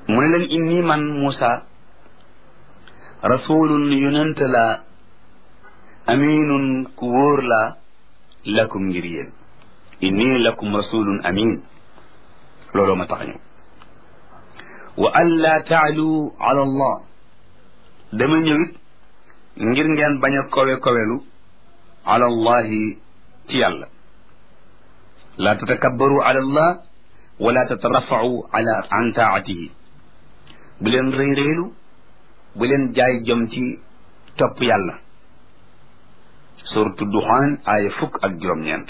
mu ne leen inni man Muusa rasulun yonent la aminun ku wóor la lakum ngir yéen inni lakum rasulun amin looloo ma tax ñëw wa an laa taalu ala allah dama ñëwit ngir ngeen bañ a kowe kowelu ala allahi ci yàlla laa tatakabbaru ala allah wala tatarafau ala an taatihi bu leen rëy rëylu bu leen jaay jom ci topp yàlla suratu duxaan aaya fukk ak juróom-ñeent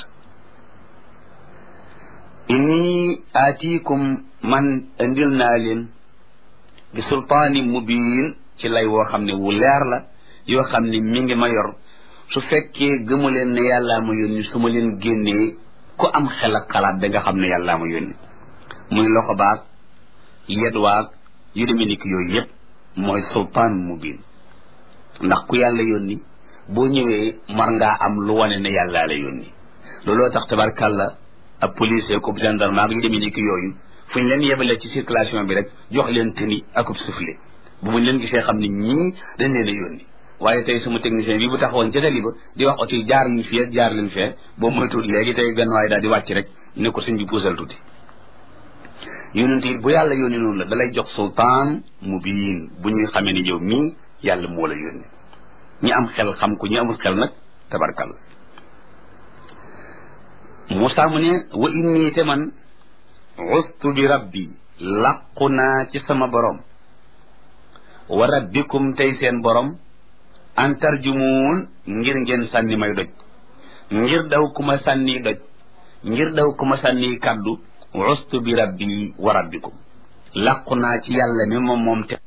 inni aatiikum man indil naa leen bi sultaani mubiin ci lay woo xam ne wu leer la yoo xam ne mi ngi ma yor su fekkee gëmu leen ne yàllaa ma yónni su ma leen génnee ku am xel ak xalaat da nga xam ne yàllaa ma yónni muy loxo baag yet waag yu demee ni ki yooyu yëpp mooy sultaan mubiin ndax ku yàlla yónni boo ñëwee mar ngaa am lu wane ne yàllaa la yónni looloo tax tabarkàlla ab policier ko gendarme ak yu demee ni ki yooyu fu ñu leen yebalee ci circulation bi rek jox leen tëni akub soufflé bu muñ leen gisee xam ne ñii dañ leen a yónni waaye tey sama technicien bi bu taxawoon ca tali ba di wax oto yi jaar leen fii jaar leen fee boobu moytuwul léegi tey benn waaye daal di wàcc rek ne ko suñ bi puusal tuuti yónent it bu yàlla yónni noonu la dalay jox sultaan mubiin bu ñuy xamee ni yow mii yàlla moo la yónni ñi am xel xam ko ñi amul xel nag tabarkal Moussa mu ne wa inni te man ustu bi rabbi làqu naa ci sama borom wa rabbikum tey seen borom an tarjumuun ngir ngeen sànni may doj ngir daw ku ma sànni doj ngir daw ku ma sànni kàddu ustu bi rabbi wa rabbikum làqu naa ci yàlla mi moom moom te